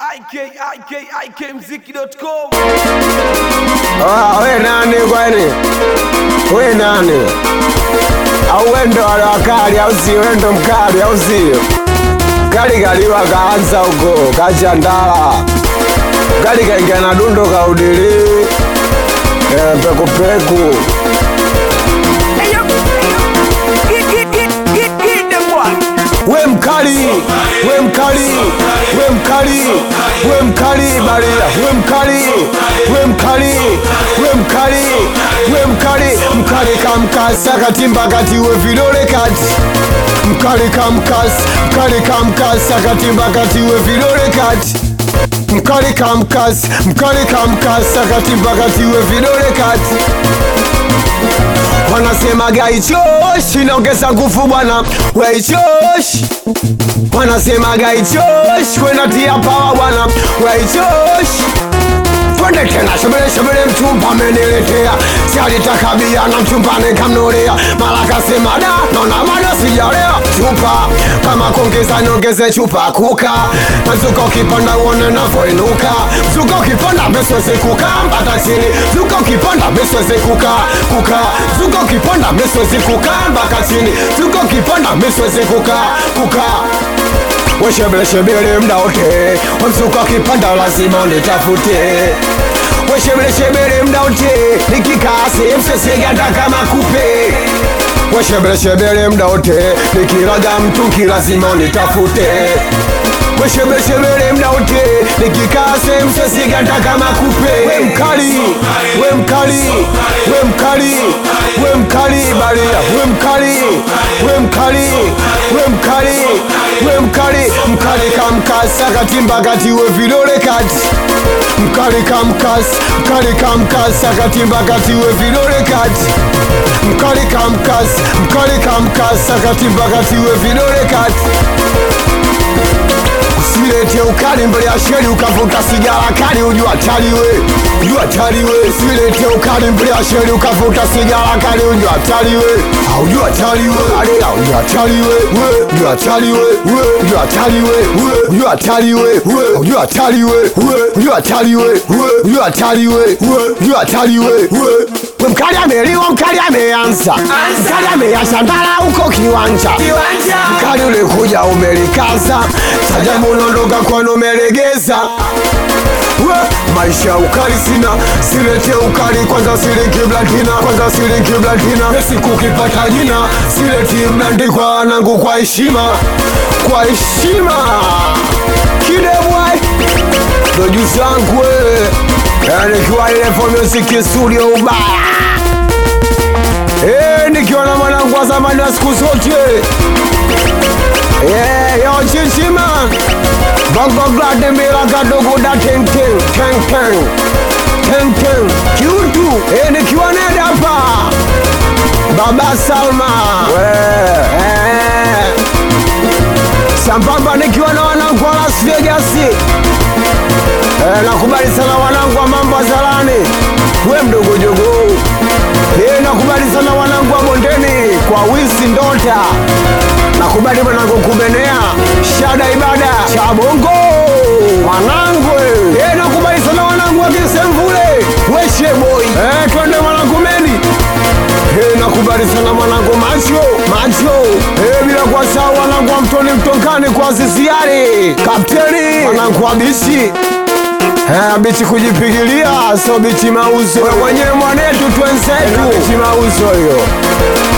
ikikmziki.com Ah, we nani kwani? We nani? Au wendo wale wakali au si wendo mkali au sio? Kali kaliwa kaanza huko kachandala kali kaingia na dundo kaudili eh, pekupeku we mkali we mkali we mkali we mkali baria we mkali we mkali we mkali we mkali mkali kamkasa katimba kati we vidole kati mkali kamkasi mkali kamkasa katimba kati we vidole kati mkali kamkasi mkali kamkasa katimba kati we vidole kati wanasemaga ichoshi naongeza nguvu bwana weichoshi wanasemaga ichoshi kwenda tia pawa bwana weichoshi twende tena shebele shebele mchumba ameniletea sialitakabia na mchumba nikamnolea mara kasema da naona bado sijalea chupa kama kuongeza niongeze chupa kuka nazuka ukipanda uone navoinuka zuka ukipanda beswezi kukaa mpaka chini zuka ukipanda beswezi kukaa kuka zuka ukipanda beswezi kukaa mpaka chini zuka ukipanda beswezi kukaa kukaa weshebeleshebele mda wote wamsuka kipanda lazima nitafute weshebeleshebele mda wote nikikaa sehemu seseganda kama kupe weshebeleshebele mda wote nikiraga mtungi lazima nitafute weshebeleshebele mda wote nikikaa sehemu sesiganda kama kupe we mkali we mkali we mkali we mkali baria we mkali we mkali we mkali we mkali mkali kamkasa katimba kati we vidole kati mkali kamkasi mkali kamkasa katimba kati we vidole kati mkali kamkasi mkali kamkasa katimba kati we vidole kati Usilete ukali mbele ya sheri ukavuta sigara kali ujua hatari we ujua hatari we Usilete ukali mbele ya sheri ukavuta sigara kali ujua hatari we Ah, ujua hatari we Ale, ah, ujua hatari we we ujua hatari we we ujua hatari we we ujua hatari we we ujua hatari we we ujua hatari we we ujua hatari we we ujua hatari we we we mkali ameliwa mkali ameanza mkali ameanza ndala huko kiwanja mkali ulikuja umelikaza sajabu unaondoka kwano umelegeza We, maisha ya ukali sina silete ukali kwanza silinki blatina kwanza silinki blatina siku kipata jina sileti blandi kwa wanangu kwa heshima kwa heshima kidebwai doju zangu we nikiwa ile music studio ubaya Eh, nikiwa na mwanangu wa zamani wa siku zote Eh, yo chinchima Bongo glade mira kadogo da ten ten ten ten ten ten Kiutu Eh, nikiwa nenda hapa Baba Salma We eh. Sambamba nikiwa na wanangu wa Las Vegas Eh, nakubali sana wanangu wa mambo ya zalani we mdogo jogo Eh, nakubali sana wanangu wa bondeni kwa wisi ndota nakubali mwanangu kubenea shada ibada cha bongo mwanangu Eh, nakubali sana wanangu wa kisemvule weshe boy Eh, twende mwanangu meni Eh, nakubali sana mwanangu macho macho Eh, bila kuwasahau wanangu wa mtoni mtongani kwa zisiari kapteni mwanangu wa bishi Eh, bichi kujipigilia so bichi mauzo We mwenyewe mwanetu twenzetu bichi mauzo hiyo